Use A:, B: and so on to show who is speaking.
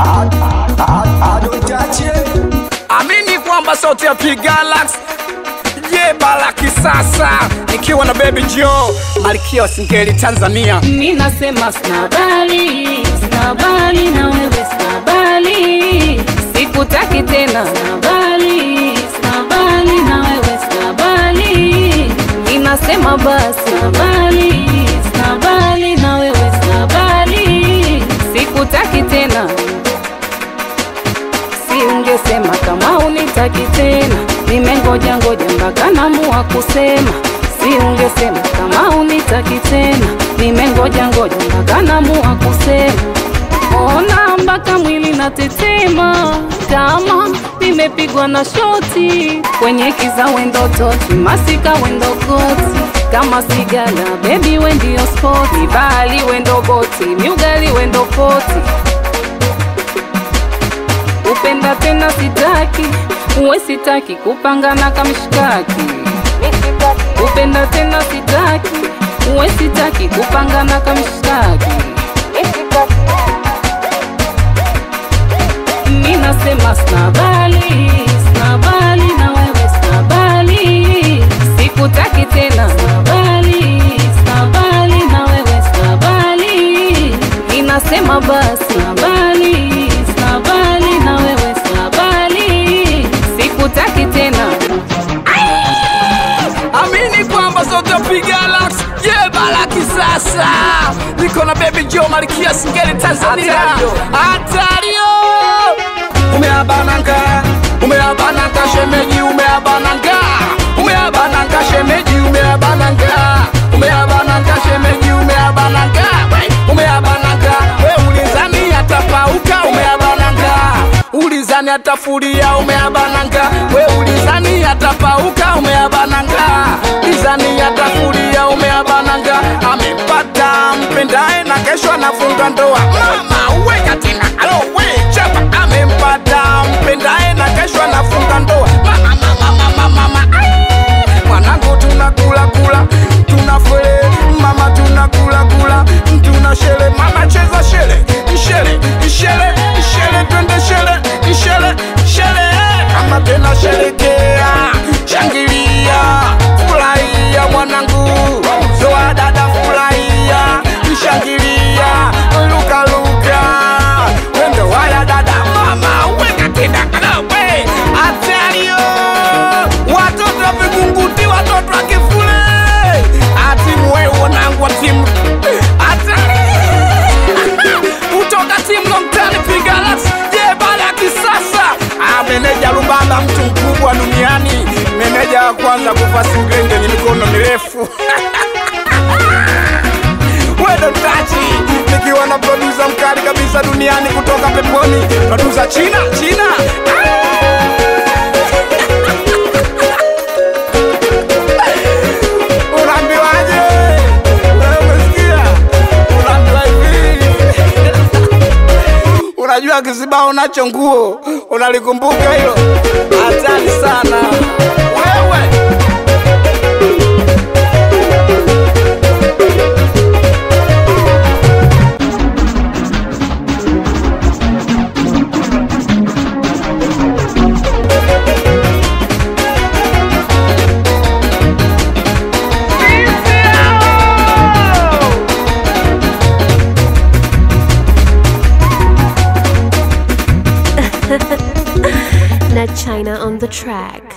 A: Amini kwamba sauti ya P Galax jeba la kisasa nikiwa na Baby Joe malkia wa singeli Tanzania.
B: Mi nasema snabali, snabali na wewe snabali, sikutaki tena snabali, snabali na wewe snabali. Mi nasema basi snabali, snabali na wewe snabali, sikutaki tena. Si ungesema kama unitaki tena, nimengoja ngoja mpaka namua kusema. Si ungesema kama unitaki tena, nimengoja ngoja mpaka namua kusema. Ona mpaka mwili natetema, kama nimepigwa na shoti kwenye kiza wendo toti, masika wendo koti kama sigala, baby we ndio spoti, bali wendo boti, miugali wendo poti upenda tena sitaki, uwe sitaki kupangana kamshikaki. Upenda tena sitaki, uwe sitaki kupangana kamshikaki. Mi nasema snabali, snabali na wewe snabali, sikutaki tena snabali, snabali na wewe snabali, mi nasema basi snabali, snabali na wewe snabali, sikutaki tena.
A: Amini kwamba sauti ya P Galax jeba la kisasa niko na Baby Joe malkia singeli Tanzania. Hatario umeabananga, umeabananga shemeji, umeabananga, umeabananga shemeji, umeabananga, umeabananga shemeji, umeabananga, we, umeabananga, we ulizani atapauka, umeabananga, ulizani atafuria, umeabananga, we ulizani atapauka, umeabananga, ulizani atafuria, umeabananga, amepata mpendae na kesho anafunga ndoa. Mama weka tena, alo we chapa, amempata mpendae na kesho anafunga ndoa. Mama, mama, mama, mama, ai. mwanangu tunakula kula tunafele mama tunakula kula tuna shele mama cheza shele shele shele shele twende shele shele shele kama tena shelekea shangilia furahia mwanangu zoa dada furahia shangilia lukaluka wendo waya dada mama weka tena kalawe atario watoto wa vigunguti watoto wa kifule atimu wewe wanangu wa timu hatari kutoka timu Longtani Pigalas jeba la kisasa Ah, meneja Lumbamba mtu mkubwa duniani meneja wa kwanza kufa singenge yenye mikono mirefu wedo tachi nikiwa na produsa mkali kabisa duniani kutoka peponi produsa China China unaambiwaje Wewe umesikia unaambiwa hivi unajua kizibao nacho nguo unalikumbuka hilo hatari sana wewe
C: Ned China on the track.